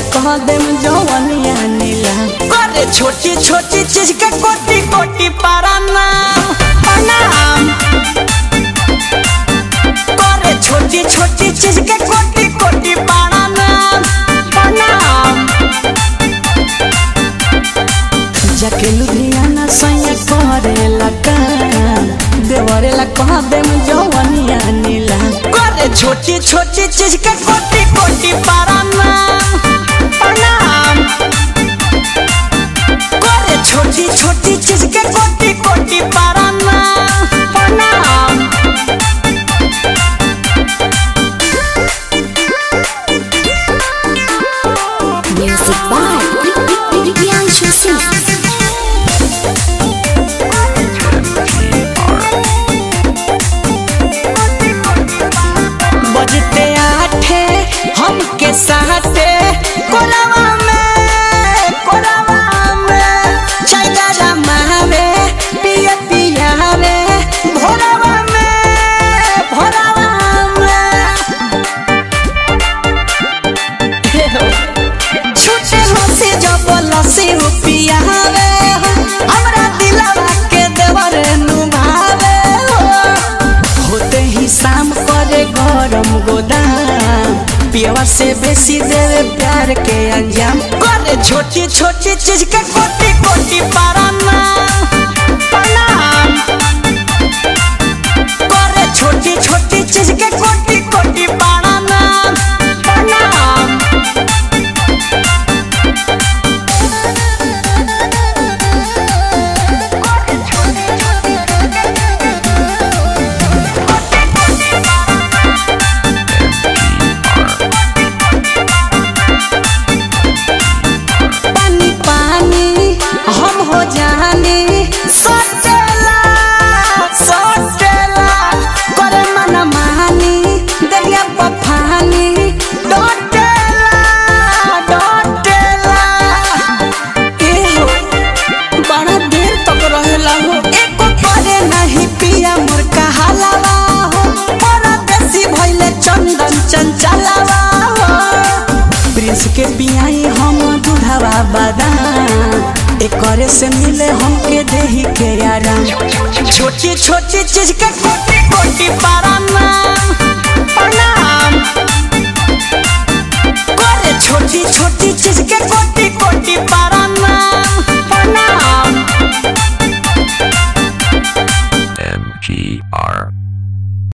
कह देम जवनिया नीला करे छोटी छोटी चीज के कोटी कोटी पारा नाम प्रणाम करे छोटी छोटी चीज के कोटी कोटी पारा नाम प्रणाम जाके लुधियाना सैया करेला काम देवरेला कह देम जवनिया नीला करे छोटी छोटी चीज के कोटी कोटी पारा नाम प्रणाम करे छोटी छोटी चीज के कोटी कोटी पारा नाम प्रणाम Music by Priyanshu Singh. बजते आठे हमके साथे कोलावा में कोलावा में चैला रमावे पिया पिया रे भोलावा में भोलावा में हे हो छूटे हंसी जब लसी हो पिया रे हमरा दिलवा के देवर नुभावे हो होते ही शाम करे गरम गोदाम पियवा से बेसी देवे प्यार के अंजाम करे छोटी छोटी चीज के कोटी कोटी पारा नाम प्रणाम करे छोटी छोटी चीज के कोटी कोटी पारा नाम प्रणाम पानी पानी हम हो जानी सटेला सटेला करे मन मानी दरिया पफानी डोटेला डोटेला ए हो बड़ा देर तक रहेला हो एको करे नहीं पिया मोर कहालावा हो परदेसी भइले चंदन चंचलावा हो प्रिंस के बियाई हम दूढ़ावा बादाम एकरे से मिले हमके देही के आराम छोटी छोटी चीज के कोटी कोटी पारा नाम